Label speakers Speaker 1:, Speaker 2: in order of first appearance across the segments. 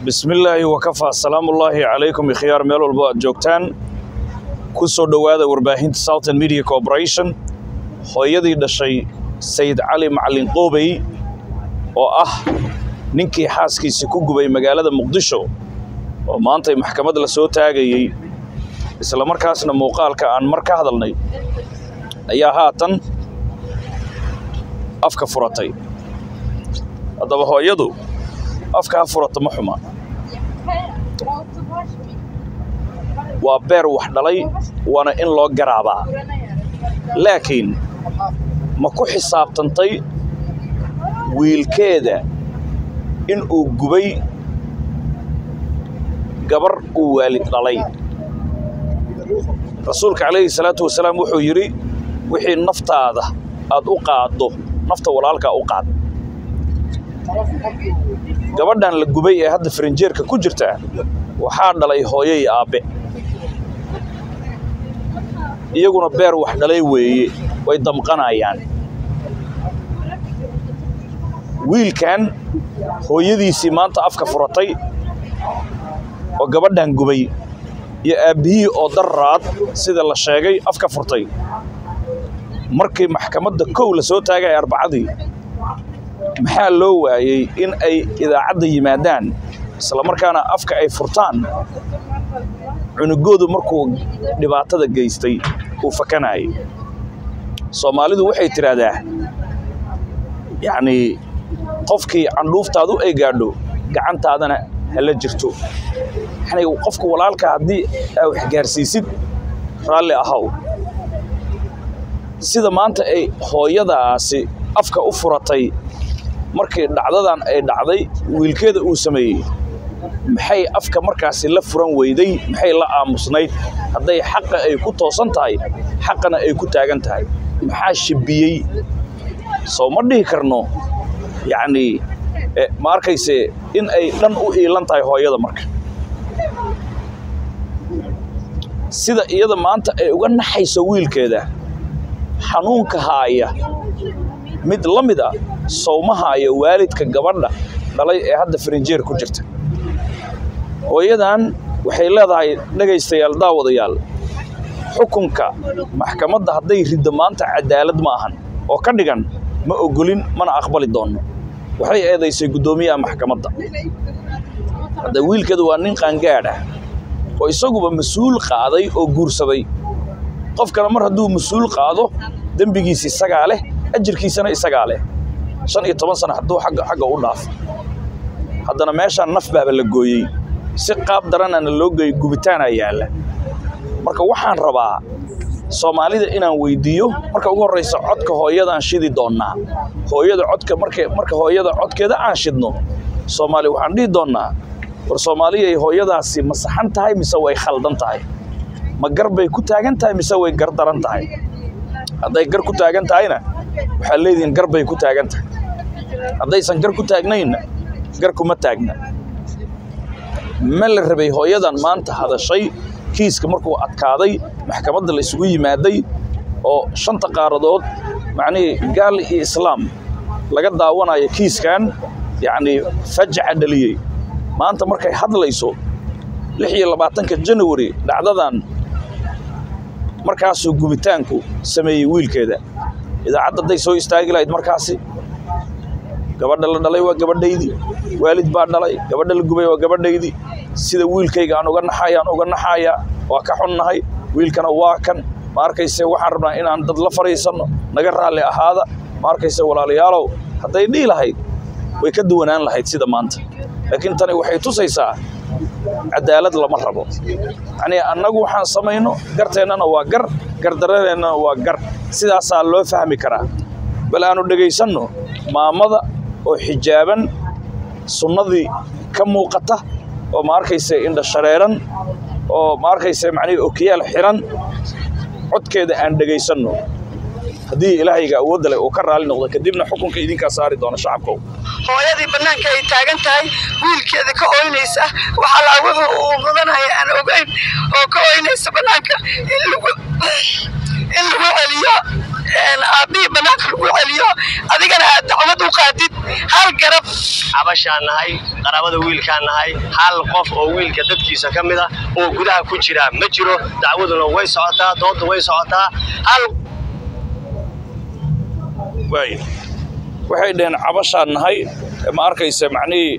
Speaker 1: bismillaahi wakafaa salaamullaahi calaykum ikhyaar meel walbo aad joogtaan ku soo dhowaada warbaahinta southern media corporation hooyadii dhashay sayid cali macalin qoobey oo ah ninkii xaaskiisii ku gubay magaalada muqdisho oo maantay maxkamad la soo taagayey isla markaasna muuqaalka aan mar ka hadalnay ayaa haatan afka furatay haddaba hooyadu afka ha furata ma xuma waa beer wax dhalay waana in loo garaabaa laakiin ma ku xisaabtantay wiilkeeda in uu gubay gabar uu waalid dhalay rasuulka calayhi salaatu wasalaam wuxuu yidhi wixii naftaada aad u qaaddo nafta walaalkaa u qaad gabadhan la gubay ee hadda farinjeerka ku jirta waxaa dhalay hooyo iyo aabbe iyaguna beer wax dhalay weeye way damqanayaan wiilkan hooyadiisii maanta afka furatay oo gabadhan gubay iyo aabbihii oo darraad sida la sheegay afka furtay markii maxkamadda kow la soo taagay arbacadii maxaa loo waayey in ay idaacadda yimaadaan isla markaana afka ay furtaan cunugoodu markuu dhibaatada geystay uu fakanayay soomaalidu waxay tidhaahdaa yacnii qofkii candhuuftaadu ay gaadho gacantaadana hala jirto yani qofka walaalka haddii aa wax gaarsiisid raalli ahaw sida maanta ay hooyadaasi afka u furatay markii dhacdadan ay dhacday wiilkeeda uu sameeyey maxay afka markaasi la furan weyday maxay la aamusnayd hadday xaqa ay ku toosan tahay xaqana ay ku taagan tahay maxaa shibiyey soo ma dhihi karno yacnii ma arkayse in ay dhan u iilan tahay hooyada marka sida iyada maanta ay uga naxayso wiilkeeda xanuunka haaya mid la mid a sowma haaya waalidka gabadha dhalay ee hadda farinjeer ku jirta hooyadan waxay leedahay dhegaystayaal daawadayaal xukunka maxkamadda hadday riddo maanta cadaalad ma ahan oo ka dhigan ma ogolin mana aqbali doonno waxay eedaysay guddoomiyaha maxkamadda hadda wiilkeedu waa nin qaangaadh ah oo isaguba mas-uul qaaday oo guursaday qofkana mar hadduu mas-uul qaado dembigiisa isagaa leh ajirkiisana isagaa leh shan iyo toban sana hadduu agga xagga u dhaafo haddana meeshaan naf baaba la gooyey si qaab daranana loo geeyey gubitaanaa yaalla marka waxaan rabaa soomaalida inaan weyddiiyo marka ugu horraysa codka hooyadaan shidi doonnaa hooyada codka marka marka hooyada codkeeda aan shidno soomaali waxaan dhihi doonnaa war soomaaliyay hooyadaasi ma saxan tahay mise way khaldan tahay ma gar bay ku taagan tahay mise way gar daran tahay hadday gar ku taagan tahayna waxaad leedihiin gar bay ku taagan tahay haddaysan gar ku taagnaynna gar kuma taagna ma la rabay hooyadan maanta hadashay kiiska markuu adkaaday maxkamadda la isugu yimaaday oo shanta qaaradood macnihii gaal iyo islaam laga daawanayo kiiskan yacnii fajaca dhaliyey maanta markay hadlayso lix iyo labaatanka janawari dhacdadan markaasuu gubitaanku sameeyey wiilkeeda idaacadda hadday soo istaagi lahayd markaasi gabadha la dhalay waa gabadhaydii waalid baa dhalay gabadha la gubay waa gabadhaydii sida wiilkayga aan uga naxayaan uga naxayaa waa ka xunnahay wiilkana waa kan ma arkayse waxaan rabnaa inaan dad la fadhiisanno naga raalli ahaada ma arkayse walaalayaalow hadday dhihi lahayd way ka duwanaan lahayd sida maanta laakiin tani waxay tusaysaa cadaalad lama rabo yacnii annagu waxaan samayno garteennana waa gar gardarradeennana waa gar sidaasaa loo fahmi karaa bal aanu dhegaysanno maamada oo xijaaban sunnadii ka muuqata oo ma arkayse indha shareeran oo ma arkayse macnihii okiyaal xiran codkeeda aan dhegaysanno haddii ilaahayga awoodda leh uu ka raali noqdo kadibna xukunka idinkaa saari doona shacabkow
Speaker 2: hooyadii bannaanka ay taagan tahay wiilkeeda ka ooynaysa waxaa laa wuxuu uu mudanaya aan ogayn oo ka ooynaysa bannaanka in lagu in lagu celiyo aabbihii banaanka lagu celiyo adigana aad dacwad u qaadid hal garab
Speaker 3: cabashaan nahay qaraabada wiilkaan nahay hal qof oo wiilka dadkiisa ka mid ah oo gudaha ku jira ma jiro dacwaduna way socotaa doodda way socotaa hal
Speaker 1: waay waxay dhaheen cabashaan nahay ma arkaysa macnihii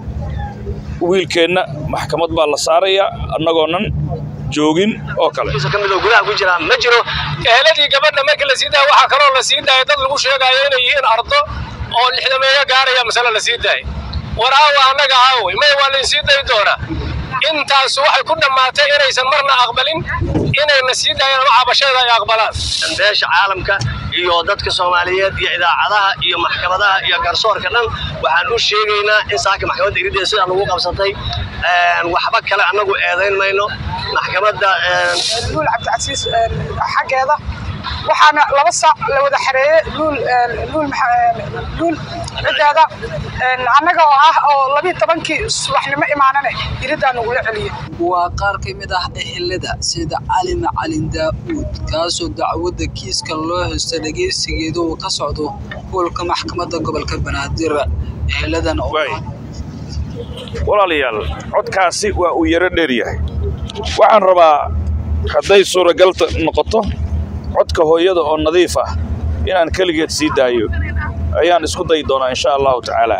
Speaker 1: wiilkeenna maxkamad baa la saarayaa annagoonan joogin oo kale
Speaker 3: ka mid oo gudaha ku jira ma jiro
Speaker 4: eheladii gabadha markii la sii daaya waxaa kaloo la sii daaya dad lagu sheegayo inay yihiin ardo oo lixdameeyo gaaraya masale la sii daaya war aawa annaga aawey may waa layn sii dayi doonaa intaas waxay ku dhammaatay inaysan marna aqbalin inayna sii daayaan ama cabasheeda ay aqbalaan
Speaker 3: beesha caalamka iyo dadka soomaaliyeed iyo idaacadaha iyo maxkamadaha iyo garsoorka dhan waxaan u sheegaynaa in saaka maxkamadda irideeda sidaa lagu qabsatay waxba kale annagu eedayn mayno maxkamadda
Speaker 5: luul cabdicasiis xaggeeda waxaana laba saac la wada xareeyey luul luul luul ciddeeda annaga oo ah oo labiiyo tobankii subaxnimo imaanane iriddaa nagula celiyey
Speaker 6: waa qaar ka mid ah ehelada sida cali macalin daa'uud kaasoo dacwadda kiiska loo haysto dhegaysigeeda uu ka socdo gobolka maxkamadda gobolka banaadir eheladan oo
Speaker 1: waay walaalayaal codkaasi waa uu yaro dheer yahay waxaan rabaa hadday suuragal noqoto codka hooyada oo nadiif ah inaan keligeed sii daayo ayaan isku dayi doonaa insha allahu tacaala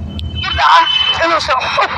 Speaker 2: inuusan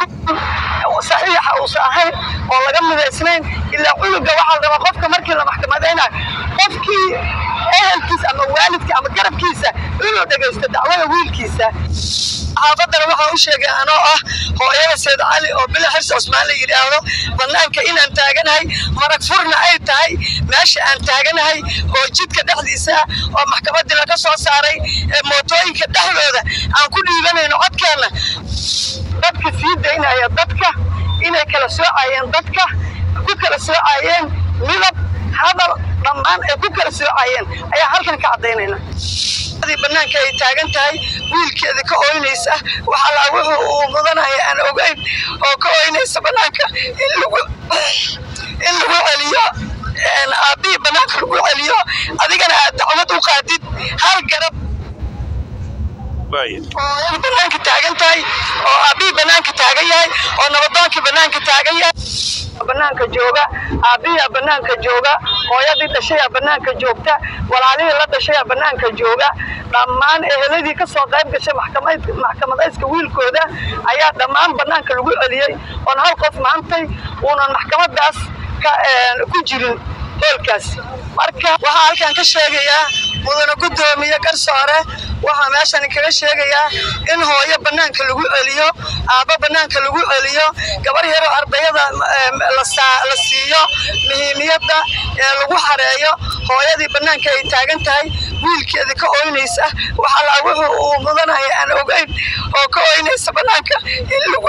Speaker 2: saxiixa uusan ahayn oo laga midaysnayn ilaa cunuga waxaa la rabaa qofka markii la maxkamadaynayo qofkii ehelkiisa ama waalidka ama garabkiisa inuu dhegaysto dacwada wiilkiisa xaafadana waxaa u sheegay anoo ah hooyada seed cali oo bila xirsi cusmaan la yidhaahdo bannaanka inaan taaganahay marag furna ay tahay meesha aan taaganahay oo jidka dhexdiisa oo maxkamaddii laga soo saaray ee mootooyinka dhexdooda aan ku dhiibanayno codkeenna dadka sii daynaya dadka inay kala soocayeen dadka ku kala soocayeen midab hadal dhammaan ay ku kala soocayeen ayaa halkan ka caddaynayna banaanka ay taagan tahay wiilkeeda ka oynaysa waxa laa wuxuu uu mudanaya aan ogeyn oo ka oynaysa banaanka in lagu in lagu celiyo aabbihii banaanka lagu celiyo adigana aad dacwad u qaadid hal garab oo banaanka taagan tahay oo aabbihii banaanka taagan yahay oo nabadoonkii banaanka taagan yahay banaanka jooga aabbihiia banaanka jooga hooyadii dhashayaa banaanka joogta walaalihii la dhashayaa banaanka jooga dhammaan eheladii ka soo qayb gashay maxkamadayska wiilkooda ayaa dhammaan banaanka lagu celiyey oon hal qof maantay uunan maxkamadaas ku jirin hoolkaas marka waxaa halkan ka sheegayaa mudana guddoomiye garsoore waxaa meeshan kaga sheegayaa in hooyo banaanka lagu celiyo aabbo banaanka lagu celiyo gabar yaroo ardayada la siiyo muhiimiyadda ee lagu xareeyo hooyadii banaanka ay taagan tahay wiilkeedii ka oynaysa waxa laa wuxuu uu mudanaya aan ogeyn oo ka oynaysa banaanka in lagu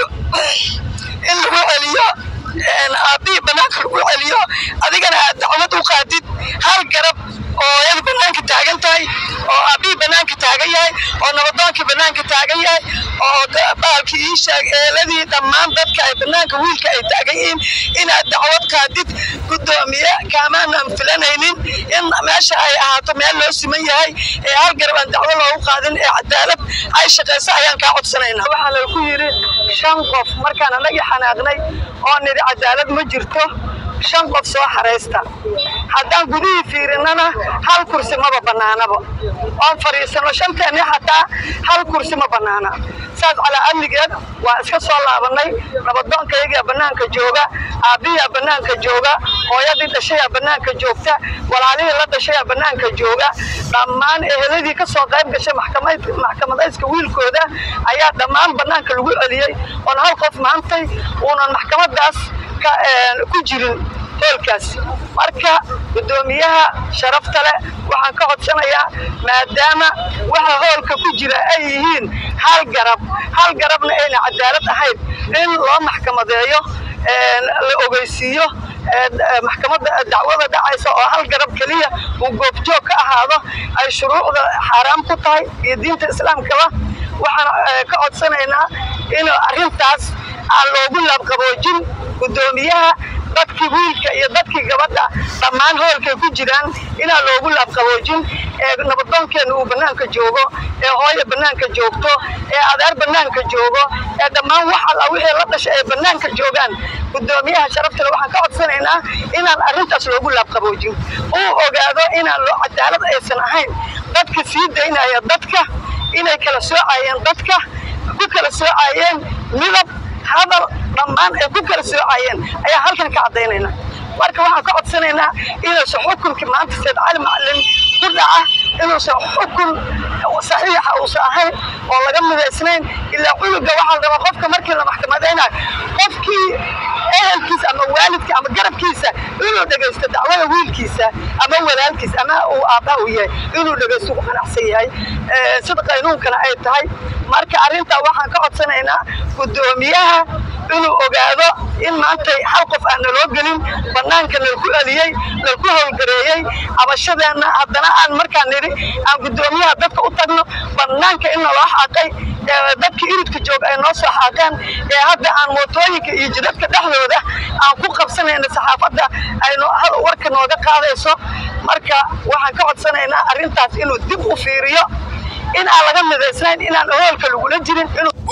Speaker 2: in lagu celiyo aabbihii banaanka lagu celiyo adigana aad dacwad u qaadid hal garab oo hooyada banaanka taagan tahay oo aabbihii banaanka taagan yahay oo nabadoonkii banaanka taagan yahay oo baalkii ii sheeg eeladii dhammaan dadka ay banaanka wiilka ay taagan yihiin inaad dacwad qaadid guddoomiye kaamaanaan filanaynin in meesha ay ahaato meel loo siman yahay ee hal garab aan dacwo loogu qaadin ee cadaalad ay shaqayso ayaan kaa codsanaynaa waxaa lagu yidhi shan qof markaan anagii xanaaqnay oo nidhi cadaalad ma jirto shan qof soo xaraysta haddaan gudihii fiirinnana hal kursi maba bannaanaba oon fadhiisano shanteennii xataa hal kursi ma bannaana saas calaa amnigeed waa iska soo laabannay nabaddoonkayagaa bannaanka jooga aabbihiyaa bannaanka jooga hooyadii dhashayaa bannaanka joogta walaalihii la dhashayaa bannaanka jooga dhammaan eheladii ka soo qayb gashay maxkamadayska wiilkooda ayaa dhammaan bannaanka lagu celiyey oon hal qof maantay uunan maxkamadaas ku jirin hoolkaas marka guddoomiyaha sharafta leh waxaan ka codsanayaa maadaama waxa hoolka ku jira ay yihiin hal garab hal garabna ayna cadaalad ahayn in loo maxkamadeeyo la ogeysiiyo maxkamadda dacwada dhacaysa oo hal garab keliya uu goobjoog ka ahaado ay shuruucda xaaraam ku tahay iyo diinta islaamkaba waxaan ka codsanaynaa in arrintaas aan loogu laabqaboojin guddoomiyaha dadka dadkii wiilka iyo dadkii gabadha dhammaan hoolkay ku jiraan inaan loogu laabqaboojin ee nabadoonkeena uu bannaanka joogo ee hooya bannaanka joogto ee adeer bannaanka joogo ee dhammaan wax alla wixii la dhashay ay bannaanka joogaan guddoomiyaha sharaftale waxaan ka codsanaynaa inaan arrintaas loogu laabqaboojin uu ogaado inaan loo cadaalad aysan ahayn dadka sii daynaya dadka inay kala soocayeen dadka ku kala soocayeen midab hadal dhammaan ay ku kala soocayeen ayaa halkan ka caddaynayna marka waxaan ka codsanaynaa inuusan xukunkii maanta sayd cali macalin ku dhaca inuusan xukun saxiixa uusan ahayn oo laga midaysnayn ilaa cunuga waxaa la rabaa qofka markii la maxkamadaynayo qofkii ehelkiisa ama waalidka ama garabkiisa inuu dhegaysto dacwada wiilkiisa ama walaalkiisa ama uu aabbaha u yahay inuu dhegaysto ku qanacsan yahay sida qaynuunkana ay tahay marka arrintaa waxaan ka codsanaynaa guddoomiyaha inuu ogaado in maanta hal qof aan naloo gelin bannaanka nalku eliyey nalku howlgareeyey cabashadeenna haddana aan markaan nidhi aan guddoomiyaha dadka u tagno bannaanka in naloo xaaqay dadkii iridka jooga ay noo soo xaaqeen ee hadda aan mootooyinka iyo jidadka dhexdooda aan ku qabsanayna saxaafadda ay warka nooga qaadayso marka waxaan ka codsanaynaa arrintaas inuu dib u fiiriyo in aan laga midaysnayn inaan hoolka lagula jirin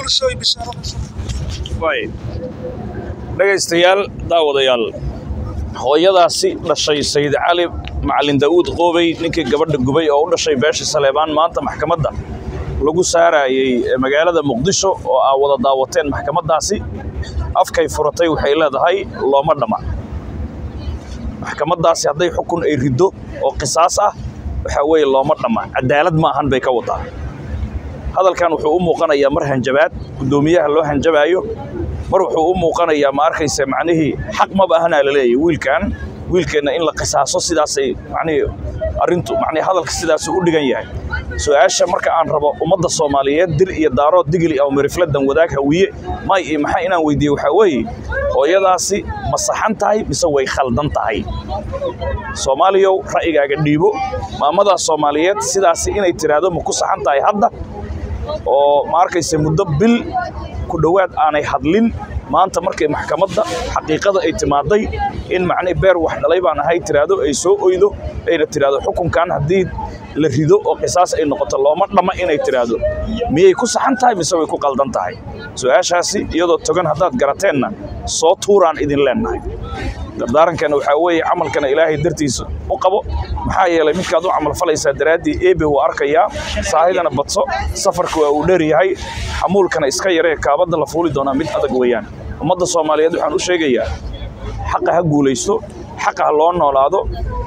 Speaker 1: dhegaystayaal daawadayaal hooyadaasi dhashay sayid cali macalin daa'uud qoobey ninkii gabadha gubay oo u dhashay beesha saleebaan maanta maxkamadda lagu saarayey magaalada muqdisho oo aa wada daawateen maxkamaddaasi afkay furatay waxay leedahay looma dhamma maxkamaddaasi hadday xukun ay riddo oo qisaas ah waxaa weeye looma dhamma cadaalad ma ahan bay ka wadaa hadalkan wuxuu u muuqanayaa mar hanjabaad guddoomiyaha loo hanjabaayo mar wuxuu u muuqanayaa ma arkaysa macnihii xaq maba ahanaa la leeyahy wiilkan wiilkeenna in la qisaaso sidaasay macnihii arrintu macnihii hadalka sidaasuu u dhigan yahay su-aasha marka aan rabo ummadda soomaaliyeed dir iyo daarood digli aw mirifladan wadaag hawiye may iyo maxaa inaan weydiiye waxaa weeye hooyadaasi ma saxan tahay mise way khaldan tahay soomaaliyow ra'yigaaga dhiibo maamadaa soomaaliyeed sidaasi inay tiraahdo ma ku saxan tahay hadda oo ma arkaysa muddo bil ku dhowaad aanay hadlin maanta markay maxkamadda xaqiiqada ay timaaday in macnii beer wax dhalay baan ahay tiraahdo ay soo oydo ayna tiraahdo xukunkan haddii la rido oo qisaas ay noqoto looma dhamma inay tiraahdo miyay ku saxan tahay mise way ku qaldan tahay su-aashaasi iyadoo togan haddaad garateenna soo tuuraan idin leennahay dardaarankeena waxaa weeye camalkana ilaahay dartiisa u qabo maxaa yeelay midkaad u camal falaysaa daraaddii eebe wuu arkayaa saahidana badso safarka waa uu dheer yahay xamuulkana iska yaree kaabadda la fuuli doonaa mid adag weeyaan ummadda soomaaliyeed waxaan u sheegayaa xaqa ha guulaysto xaqa ha loo noolaado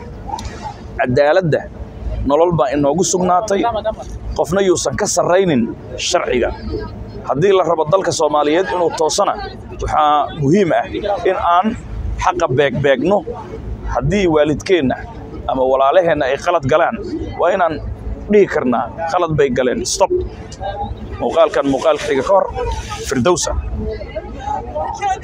Speaker 1: cadaaladda nolol baa inoogu sugnaatay qofna yuusan ka sarraynin sharciga haddii la rabo dalka soomaaliyeed inuu toosana waxaa muhiim ah in aan xaqa beegbeegno haddii waalidkeenna ama walaalaheenna ay qalad galaan waa inaan dhihi karnaa qalad bay galeen stop muuqaalkan muuqaalka xiga ka hor firdowsa